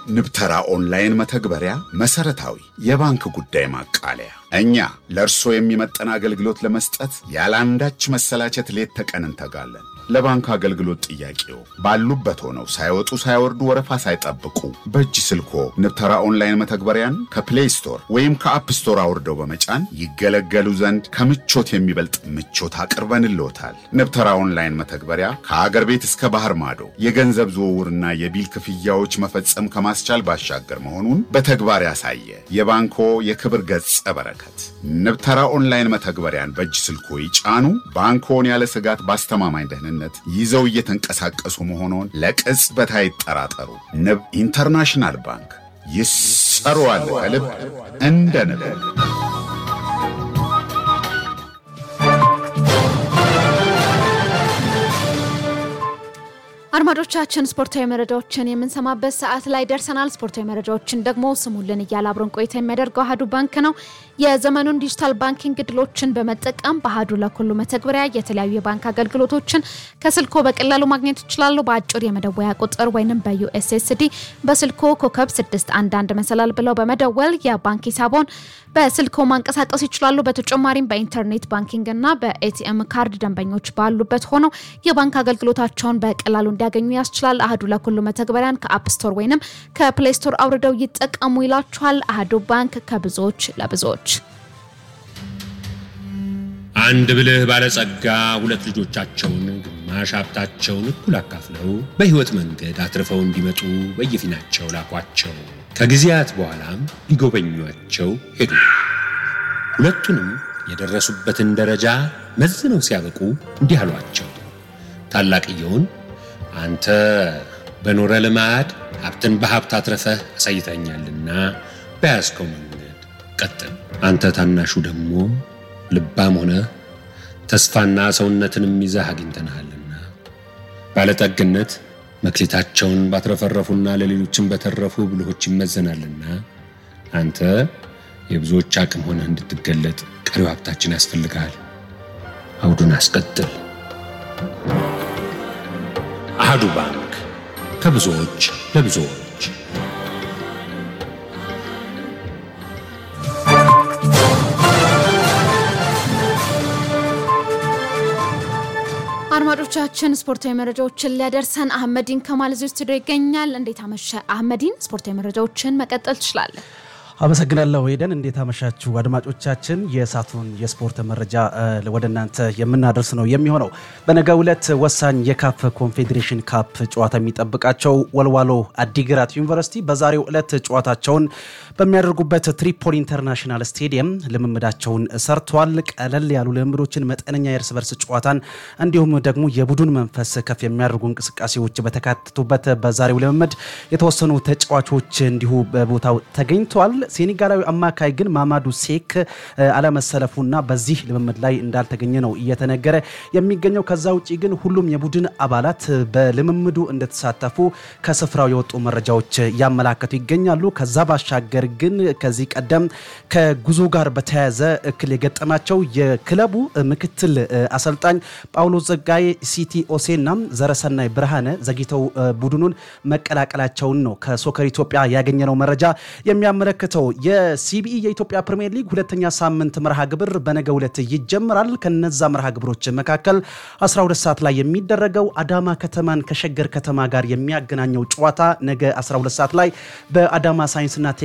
ንብተራ ኦንላይን መተግበሪያ መሰረታዊ የባንክ ጉዳይ ማቃለያ። እኛ ለእርሶ የሚመጠን አገልግሎት ለመስጠት ያለአንዳች መሰላቸት ሌት ተቀን እንተጋለን። ለባንክ አገልግሎት ጥያቄው ባሉበት ሆነው ሳይወጡ ሳይወርዱ ወረፋ ሳይጠብቁ በእጅ ስልኮ ንብተራ ኦንላይን መተግበሪያን ከፕሌይ ስቶር ወይም ከአፕ ስቶር አውርደው በመጫን ይገለገሉ ዘንድ ከምቾት የሚበልጥ ምቾት አቅርበንልዎታል። ንብተራ ኦንላይን መተግበሪያ ከአገር ቤት እስከ ባህር ማዶ የገንዘብ ዝውውርና የቢል ክፍያዎች መፈጸም ከማስቻል ባሻገር መሆኑን በተግባር ያሳየ የባንኮ የክብር ገጸ በረከት። ንብተራ ኦንላይን መተግበሪያን በእጅ ስልኮ ይጫኑ። ባንኮን ያለ ስጋት በአስተማማኝ ደህንነት ይዘው እየተንቀሳቀሱ መሆኑን ለቅጽበት አይጠራጠሩ። ንብ ኢንተርናሽናል ባንክ ይሰሩዋል ከልብ እንደ ንብ። አድማጮቻችን ስፖርታዊ መረጃዎችን የምንሰማበት ሰዓት ላይ ደርሰናል። ስፖርታዊ መረጃዎችን ደግሞ ስሙልን እያለ አብሮን ቆይታ የሚያደርገው አህዱ ባንክ ነው። የዘመኑን ዲጂታል ባንኪንግ እድሎችን በመጠቀም በአህዱ ለኩሉ መተግበሪያ የተለያዩ የባንክ አገልግሎቶችን ከስልኮ በቀላሉ ማግኘት ይችላሉ። በአጭር የመደወያ ቁጥር ወይም በዩኤስኤስዲ በስልኮ ኮከብ 611 መሰላል ብለው በመደወል የባንክ ሂሳቦን በስልኮ ማንቀሳቀስ ይችላሉ። በተጨማሪም በኢንተርኔት ባንኪንግ እና በኤቲኤም ካርድ ደንበኞች ባሉበት ሆነው የባንክ አገልግሎታቸውን በቀላሉ እንዲያገኙ ያስችላል። አህዱ ለኩሉ መተግበሪያን ከአፕ ስቶር ወይንም ከፕሌይ ስቶር አውርደው ይጠቀሙ ይላችኋል። አህዱ ባንክ ከብዙዎች ለብዙዎች። አንድ ብልህ ባለጸጋ ሁለት ልጆቻቸውን ግማሽ ሀብታቸውን እኩል አካፍለው በሕይወት መንገድ አትርፈው እንዲመጡ በየፊናቸው ላኳቸው። ከጊዜያት በኋላም ሊጎበኟቸው ሄዱ። ሁለቱንም የደረሱበትን ደረጃ መዝነው ሲያበቁ እንዲህ አሏቸው። ታላቅየውን አንተ በኖረ ልማድ ሀብትን በሀብት አትረፈህ አሳይተኛልና በያዝከው መንገድ ቀጥል። አንተ ታናሹ ደግሞ ልባም ሆነ ተስፋና ሰውነትንም ይዘህ አግኝተንሃልና ባለጠግነት መክሊታቸውን ባትረፈረፉና ለሌሎችም በተረፉ ብልሆች ይመዘናልና አንተ የብዙዎች አቅም ሆነህ እንድትገለጥ ቀሪው ሀብታችን ያስፈልግሃል። አውዱን አስቀጥል። አህዱ ባንክ ከብዙዎች ለብዙዎች። አድማጮቻችን ስፖርታዊ መረጃዎችን ሊያደርሰን አህመዲን ከማል እዚሁ ስቱዲዮ ይገኛል። እንዴት አመሸ አህመዲን? ስፖርታዊ መረጃዎችን መቀጠል ትችላለን። አመሰግናለሁ ሄደን። እንዴት አመሻችሁ አድማጮቻችን። የእሳቱን የስፖርት መረጃ ወደ እናንተ የምናደርስ ነው የሚሆነው። በነገው ዕለት ወሳኝ የካፍ ኮንፌዴሬሽን ካፕ ጨዋታ የሚጠብቃቸው ወልዋሎ አዲግራት ዩኒቨርሲቲ በዛሬው ዕለት ጨዋታቸውን በሚያደርጉበት ትሪፖሊ ኢንተርናሽናል ስቴዲየም ልምምዳቸውን ሰርተዋል። ቀለል ያሉ ልምምዶችን፣ መጠነኛ የእርስ በርስ ጨዋታን እንዲሁም ደግሞ የቡድን መንፈስ ከፍ የሚያደርጉ እንቅስቃሴዎች በተካተቱበት በዛሬው ልምምድ የተወሰኑ ተጫዋቾች እንዲሁ በቦታው ተገኝተዋል። ሴኔጋላዊ አማካይ ግን ማማዱ ሴክ አለመሰለፉና በዚህ ልምምድ ላይ እንዳልተገኘ ነው እየተነገረ የሚገኘው። ከዛ ውጭ ግን ሁሉም የቡድን አባላት በልምምዱ እንደተሳተፉ ከስፍራው የወጡ መረጃዎች እያመላከቱ ይገኛሉ። ከዛ ባሻገር ግን ከዚህ ቀደም ከጉዞ ጋር በተያያዘ እክል የገጠማቸው የክለቡ ምክትል አሰልጣኝ ጳውሎስ ጸጋዬ፣ ሲቲ ኦሴና ዘረሰናይ ብርሃነ ዘግይተው ቡድኑን መቀላቀላቸውን ነው ከሶከር ኢትዮጵያ ያገኘነው መረጃ የሚያመለክተው። የሲቢኢ የኢትዮጵያ ፕሪምየር ሊግ ሁለተኛ ሳምንት መርሃ ግብር በነገው ዕለት ይጀምራል። ከነዛ መርሃ ግብሮች መካከል 12 ሰዓት ላይ የሚደረገው አዳማ ከተማን ከሸገር ከተማ ጋር የሚያገናኘው ጨዋታ ነገ 12 ሰዓት ላይ በአዳማ ሳይንስና